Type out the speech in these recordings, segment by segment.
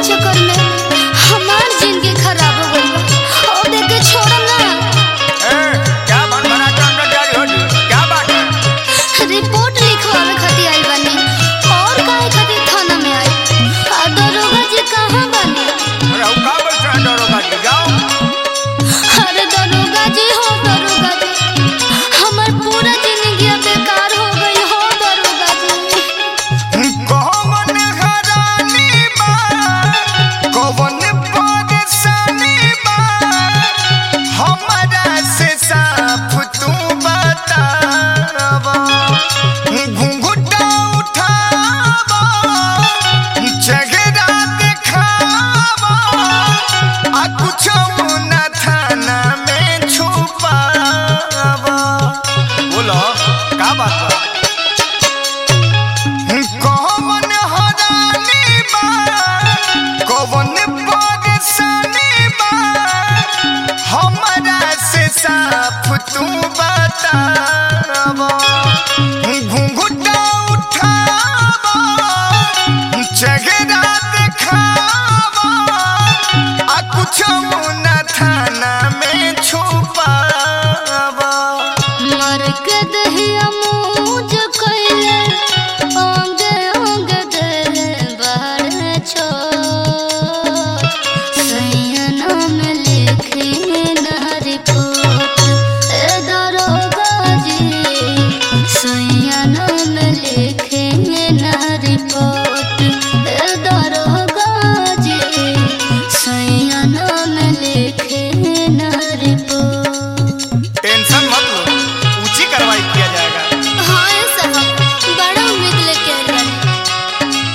चक्कर में हमार जिंदगी खराब हो गई बा और देख के छोड़म ना ए, क्या बन बना के अंदर जारी हो जी? क्या बात है रिपोर्ट लिखवावे खातिर आई बानी और काहे खातिर थाना में आई आ दरोगा जी कहाँ बानी अरे हम का बैठ रहे हैं दरोगा जी जाओ अरे दरोगा जी हो दरोगा जी हमार पूरा जिंदगी बेकार हो गई हो दरोगा जी कौन हरानी बा कौन परेशानी बा हमरा से साफ तू बतावा घुंघटा उठावा चेहरा दिखावा आ कुछ न थाना में छुपावा बोलो का बात बा कौन हरानी बा कौन परेशानी बा हमरा से साफ तू बतावा घुंघटा उठावा चेहरा दिखावा आ कुछ न थाना में छुपावा मर के दहिया मूज कइले अंग अंग देले बाड़े छो सैयना में लिखे न रिपोर्ट ए दरोगा जी सैयना में लिखे न रिपोर्ट ए दरोगा जी सैयना में लिखे न रिपोर्ट टेंशन मत लो ऊंची कार्रवाई किया जाएगा हाँ ये साहब बड़ा उम्मीद लेके आए बानी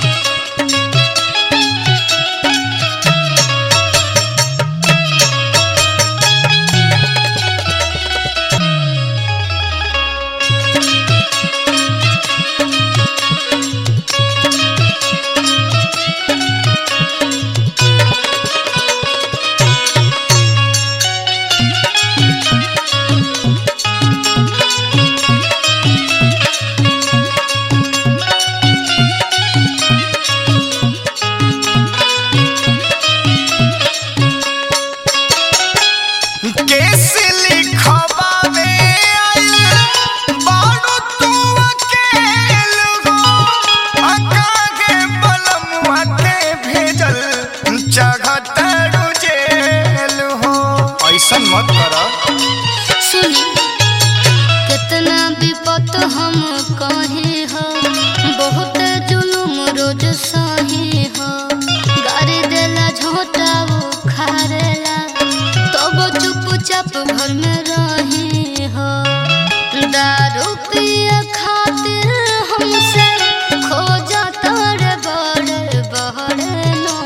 केस लिखवावे आइल बाड़ू तू अकेल हो अकागे बलमुआ के भेजल चाहतड़ू जेल हो ऐसन मत करा सुनी कितना विपत हम कहे हो बहुत जुलुम रोज सही हो गाड़ी देला झोटा उखाड़ेला तब चुपचाप घर में रही हो दारू पिए खातिर हमसे खोजा तोरे बड़े बड़े नो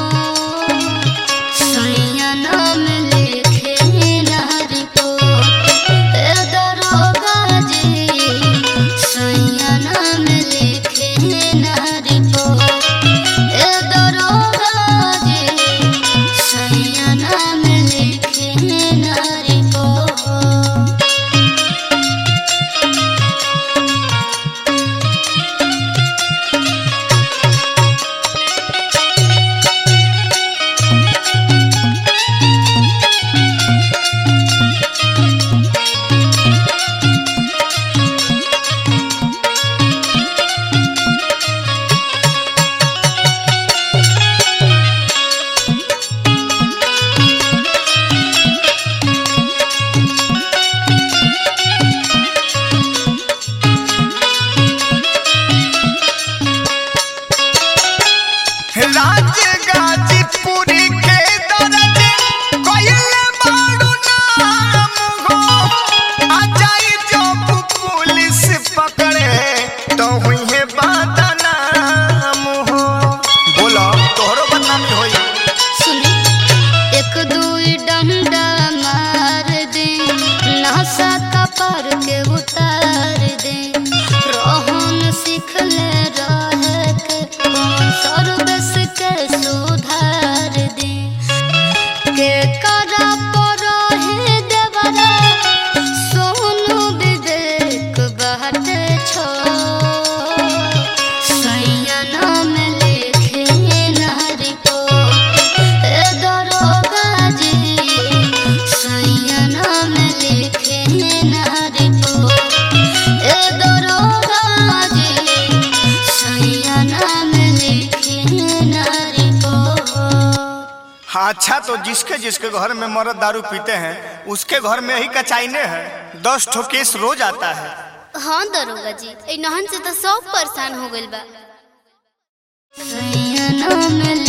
सैया नाम लिखे ना रिपोर्ट ए दरोगा जी सैया नाम लिखे ना रिपोर्ट ए दरोगा जी सैया नाम लिखे ना रिपोर्ट राजगाजीपुरी के दर्द कइले बाड़ू नाम हो आ जाई जब पुलिस पकड़े तो हुई बदनाम हो बोलो तोहरो बदनामी होई सुनी एक दुई डंडा मार दे नशा कपर के उतार दे रोहन सीख ले रह के कौन सर्विस के सुधार दे तो जिसके जिसके घर में मर्द दारू पीते हैं उसके घर में ही कचाइने हैं दस ठो केस रोज आता है हाँ दरोगा जी ए नहन से तो सब परेशान हो गइल बा